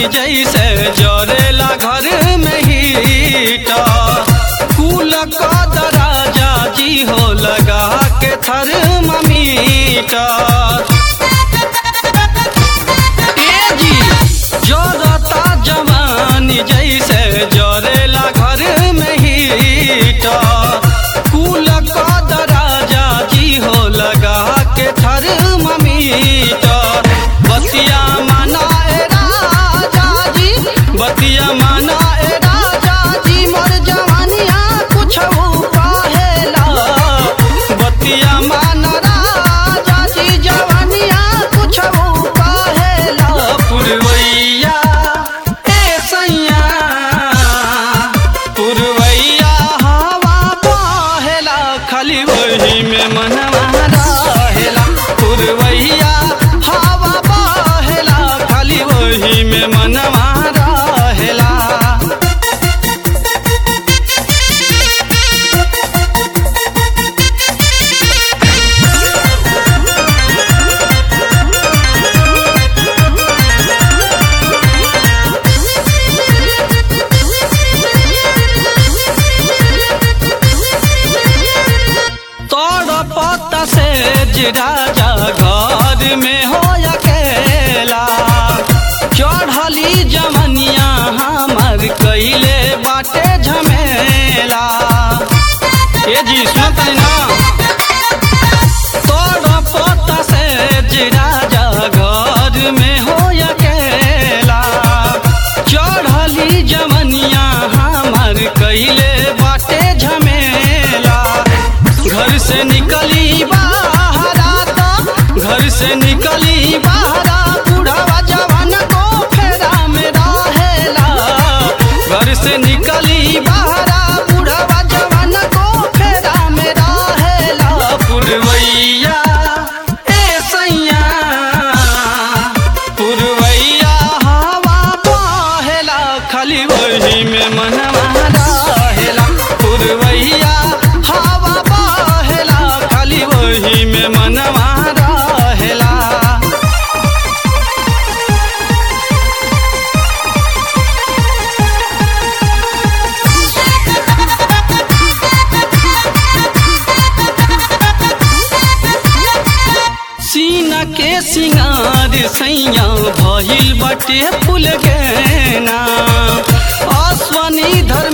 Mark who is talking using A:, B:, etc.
A: जैसे जरेला घर में हीटा कुल का दराजा जी हो लगा के थर्मामीटर ए जी जरता जवानी जैसे जरेला घर में हीटा कुल का दराजा जी हो लगा के थर्मामीटर बतिया माना ए राजा जी बतिया माना ए राजा जी मोर जवानिया कुछ कहेला बतिया माना राजा जी जवानिया कुछ कहेला पुरवैया ए सैया पुरवैया हवा बहेला खाली वही में मनवा रहेला पुरवैया हवा बहेला खाली वही में मनवा रहेला तोड़ पत्ता से राजा घर में हो अकेला चढ़ली जमनिया हमर कैले बाटे झमेला ए जी सुनत ना तोड़ पत्ता से राजा घर में हो अकेला चढ़ली जमनिया हमर कैले बाटे झमेला घर से निकली बाहरा तो घर से निकली बाहरा बूढ़ावा जवान को फेरा में रहेला घर से निकली बाहरा बूढ़ावा जवान को फेरा में रहेला पुरवैया ए सैया पुरवैया हवा बहेला खाली वही में मनवा रहेला पुरवैया हवा बहेला खाली वही में मनवा रहेला सीना के सिंगार सैया भइल बटे फूल गेना अश्वनी धर्म